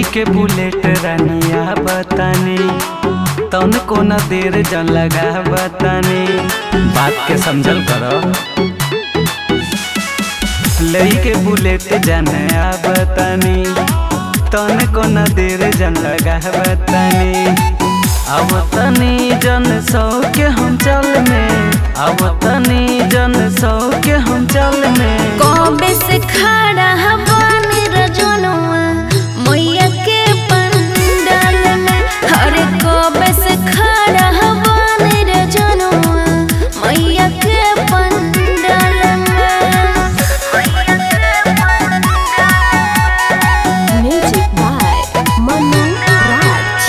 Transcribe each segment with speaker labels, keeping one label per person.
Speaker 1: के बुलेट रानिया बतानी तन को न देर जन लगा बतानी बात के समझल करो लई के बुलेट जाने आ बतानी तन को न देर जन लगा बतानी अब तनी जन सौ के हम चल में अब तनी जन सौ के हम चल में
Speaker 2: कबे से खड़ा हवानी रजनुआ मैया के पंडाल में अरे कबे से खड़ा हवानी रजनुआ मैया के पंडाल में music by Manu Raj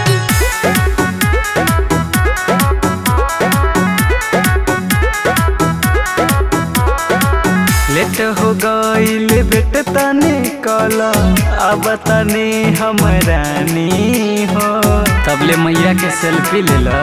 Speaker 1: late हो गईल बेट तने कल अब तने हम रानी हो तबले मैया के सेल्फी ले लो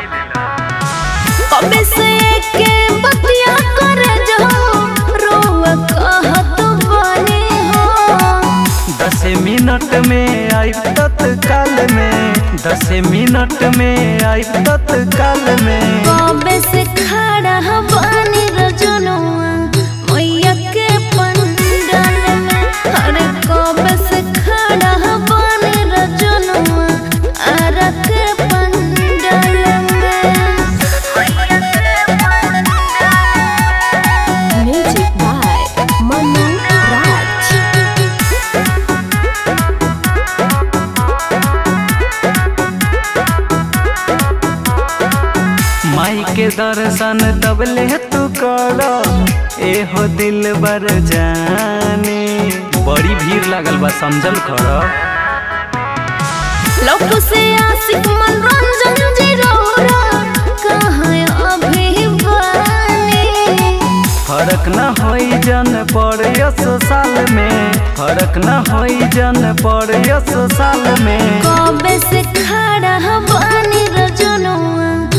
Speaker 2: कबे से के बतिया कर जो रोवा कहत बने हो
Speaker 1: दस मिनट में आई तत्काल में दस मिनट में आई तत्काल में
Speaker 2: कबे से खड़ा हवानी रजनुआ मैया के पंडाल में अरे कबे से खड़ा हवानी रजनुआ आरा के पंडाल में म्यूजिक बाय मनु राज
Speaker 1: माई के दर्शन तबले तू कर एहो दिल बर जाने बड़ी भीड़ लागल बा समझल कर
Speaker 2: लोग से आशिक मनोरंजन जी रोरा कहाँ अभी बानी
Speaker 1: फर्क न होई जन पर यस साल में फर्क न होई जन पर यस साल में
Speaker 2: कबे से खड़ा हवानी रजनुआ